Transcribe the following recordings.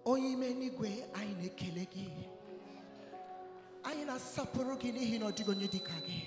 onye ime n'igwe anyị na-ekele gị anyị na-asọpụrụ gị n'ihi na ọ dịghị onye dịka gị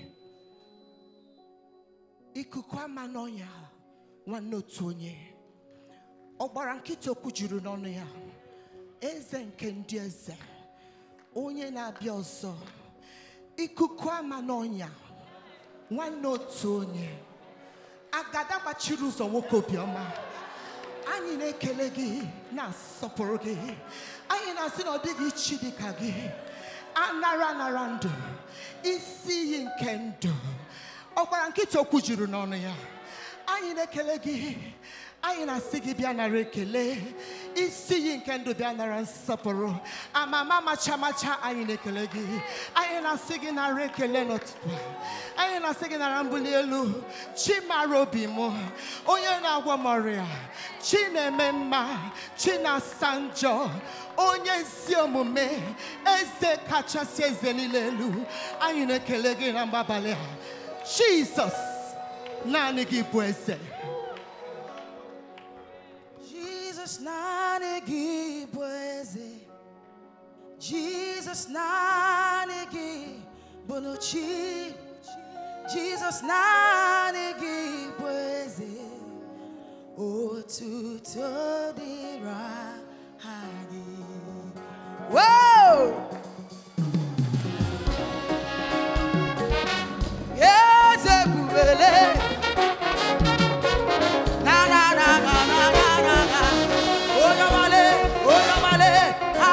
ikuku ama n'ọnya nwanne otu onye ọgbara nkịta okwu juru n'ọnụ ya eze nke ndị eze onye na-abịa ọzọ ikuku ama n'ọnya nwanne otu onye agada gbachiri ụzọ nwoke obiọma anyị na-ekele gị na-asọpụrụ gị anyị na-asị na ọ dịghị chi dịka gị anara anara ndụ isi iyi nke ndụ ọgbara nkịta okwu juru n'ọnụ ya anyị na-ekele gị anyị na-asị gị bịa nara ekele isi iyi nke ndụ bịa nara nsọpụrụ amama macha macha anyị na-ekele gị anyị na-asị gị nara ekele n'ụtụtụ a. anyị na-asị gị nara mbuli elu chi mara obi m onye na-agwọ m ọrịa chi na-eme mma chi na-asa njọ onye ezi omume eze kachasị eze niile elu anyị na-ekele gị na mgbabalị a jizọs naanị gị bụ eze Jesus naanị gị bụ eze Jesus naanị gị bụ n'uchi Jesus naanị gị bụ eze otuto dịrị aha gị Whoa! Eze ebubele na na na na na na na na onye ọmale onye ọmale ha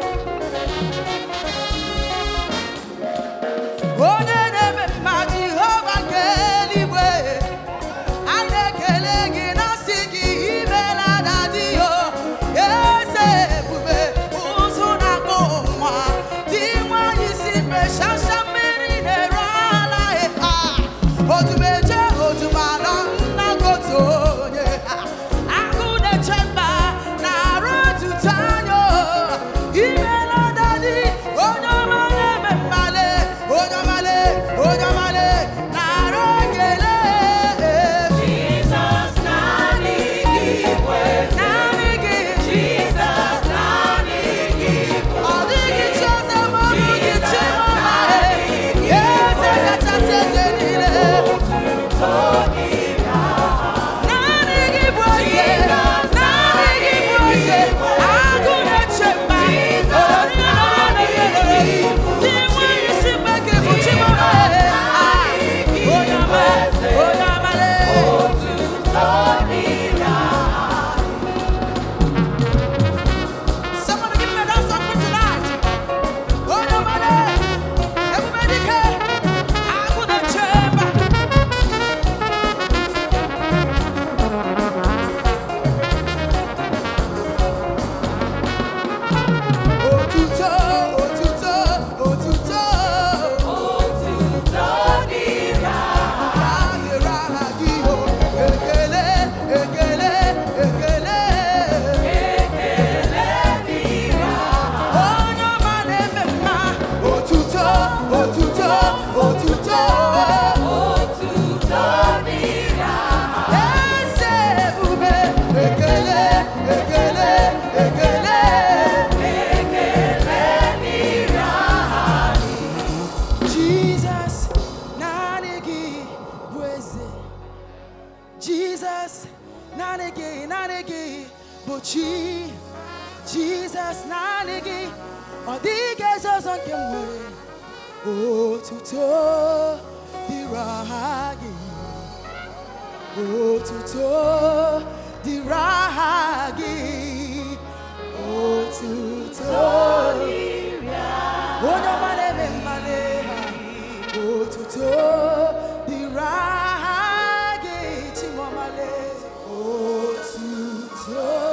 onye na-eme mma Jehova nke eluigwe a na-ekele gị na sị gị imela dadi yo eze ebube ụzụ na-akpọ nwa dị nwanyị si mgbe shasha mmiri na-eru ala ha otumeje otumala nna gotu onye ha agụ na-eche mba na-arụ otuto anya imela dadi onye ọma na-eme mmale onye ọmale onye ọmale na-arụ ekele Jesus naanị gị bụ eze. naanị gị Jesus naanị gị bụ ọ dịghị chi ọzọ ma ọ bụ gị chi ọma eze kachasị eze niile otuto dịrị aha. naanị gị bụ eze naanị gị bụ eze agụ na-eche mba onye na-ere dị nwanyị si mgbeke bụ chi ọma onye ọma onye ọmale Otuto dịrị aha. Somebody give me that song for tonight. Oh, nobody. Everybody can. I'm gonna chamber. Otuto, otuto, otuto. Otuto dịrị aha. Adịrị aha gị, oh. Ekele, ekele, ekele. Ekele dịrị aha. Onye ọma na-eme mma. Otuto, otuto, otuto. Otuto dịrị aha. Eze ebube, ekele, ekele, ekele. Ekele dịrị aha. Jesus, naanị gị bụ eze. Jesus, naanị gị, naanị gị bụ chi. Jesus, naanị gị, ọ dịghị eze ọzọ nke m nwere. Otuto dịrị aha gị. Otuto dịrị aha gị. Otuto Dịrị aha. onye ọma na-eme mmale ha otuto dịrị aha gị chimọmale otuto